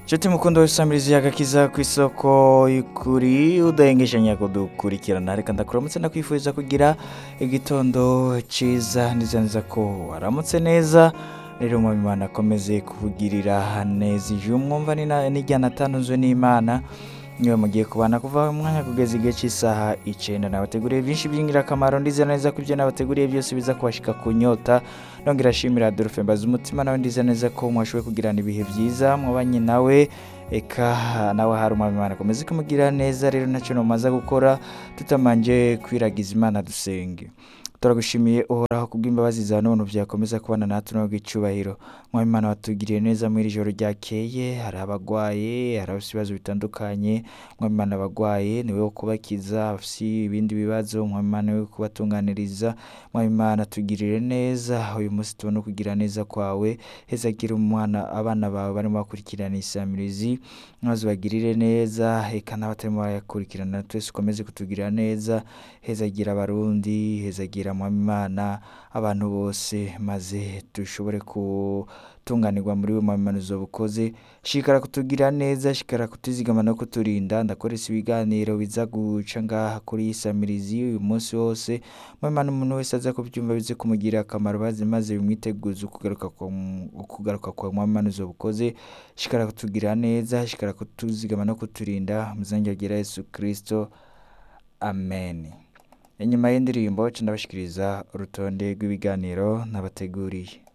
inshuti mukunda wese wamirizi y'agakiza ku isoko y'ukuri udahengeshanya kudukurikirana reka ndakuramutse nakwifuriza kugira igitondo cyiza ndizaniza ko waramutse neza rero Imana akomeze kuvugirira neza ijwi mwumva ni na- n'ijyana atanuzwe n'imana niwe mugiye kubana kuva umwanya kugeza igihe cy'isaha icyenda nabateguriye byinshi by'ingirakamaro ndizera neza ko ibyo nabateguriye byose biza kubashika ku nyota nongera ashimira Adolphe mbaza umutima nawe ndize neza ko mwashoboye kugirana ibihe byiza mwabanye nawe eka nawe hari umwamimana akomeze kumugira neza rero ntacyo namaze gukora tutamanje kwiragiza imana dusenge turagushimiye uhoraho kubw'imbabazi za none byakomeza kubana natwe no icyubahiro mwabimana watugiriye neza muri iri joro ryakeye hari abagwaye hari abafite ibibazo bitandukanye mwabimana abagwaye ni wowe wo kubakiza abafite ibindi bibazo mwabimana ni wowe wo kubatunganiriza mwabimana tugirire neza uyu munsi tubona kugira neza kwawe hezagire umwana abana bawe barimo bakurikirana isamirizi maze ubagirire neza eka n'abatarimo barayakurikirana twese ukomeze kutugirira neza hezagira abarundi hezagira mwamimana abantu bose maze dushobore gutunganirwa muri we mwamimana uzoba ukoze shikara kutugira neza shikara kutuzigama no kuturinda ndakoresha ibiganiro biza guca ngaha kuri iyi samirizi uyu munsi wose mwamimana umuntu wese aza kubyumva bize kumugirira akamaro maze maze bimwiteguze ukugaruka kwa mu- ukugaruka kwa mwamimana uzoba ukoze shikara kutugira neza shikara kutuzigama no kuturinda muzange agira yesu kirisito amen inyuma y'indirimbo ndabashikiriza urutonde rw'ibiganiro nabateguriye